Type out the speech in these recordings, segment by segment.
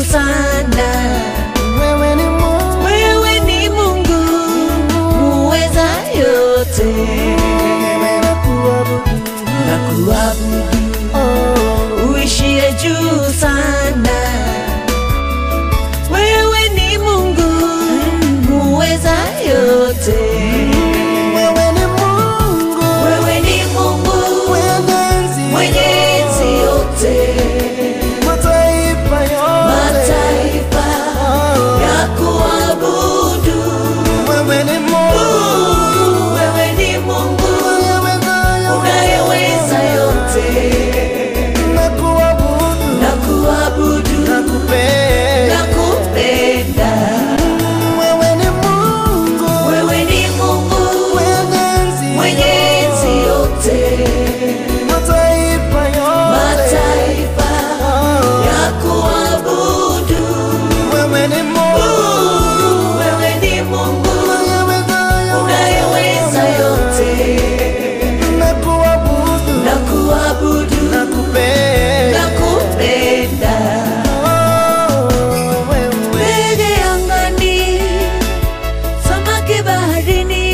sana. Wewe ni Mungu, Wewe ni Mungu muweza yote, wewe nakuabudu. na kuabudu Oh, uishie juu sana. Wewe ni Mungu muweza yote, wewe ni Mungu, wewe ni Mungu mwenye enzi mwenye enzi yote, mataifa yote. mataifa Oh, ya kuabudu. wewe ni Mungu, Wewe ni Mungu unayeweza unayeweza yote, nakuabudu, na kuabudu nakupenda. na kupenda. Wewe ni Mungu, Wewe ni Mungu mwenye enzi mwenye enzi yote, mataifa yote. mataifa Oh, ya kuabudu. wewe ni Mungu, Wewe ni Mungu unayeweza unayeweza yote, nakuabudu, na kuabudu nakupenda. na kupenda. Oh, wewe. Ndege angani, samaki baharini,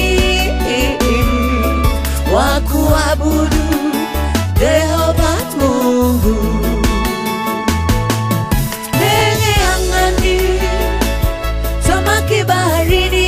wa kuabudu Yehova Mungu. Ndege angani, samaki baharini,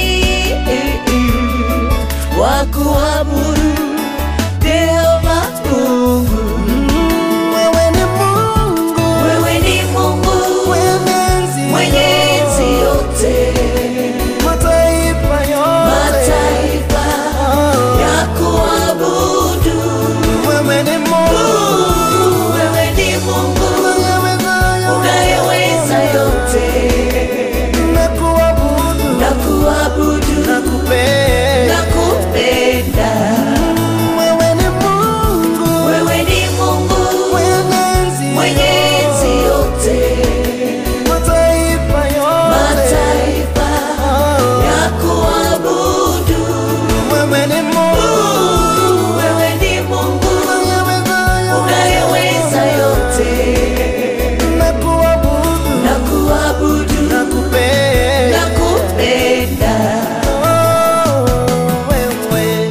wa kuabudu Yehova Mungu. Wewe ni Mungu, Wewe ni Mungu mwenye enzi mwenye enzi yote, mataifa yote. mataifa Oh, ya kuabudu. wewe ni Mungu, Wewe ni Mungu unayeweza unayeweza yote, nakuabudu, na kuabudu nakupenda. na kupenda. Wewe ni Mungu, Wewe ni Mungu mwenye enzi mwenye enzi yote, mataifa yote. mataifa Oh, ya kuabudu. wewe ni Mungu, Wewe ni Mungu unayeweza unayeweza yote, nakuabudu, na kuabudu nakupenda. na kupenda. Oh, wewe.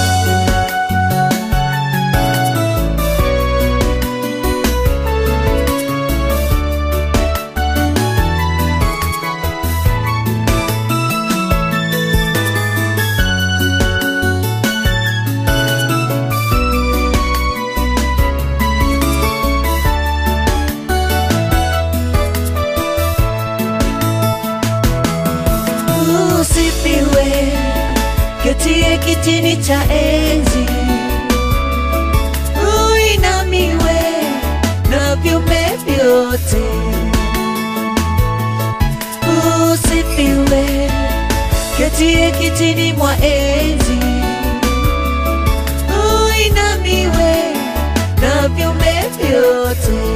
Usifiwe ketie kitini cha enzi, uinamiwe na viumbe vyote. Usifiwe ketie kitini mwa enzi, uinamiwe na viumbe vyote.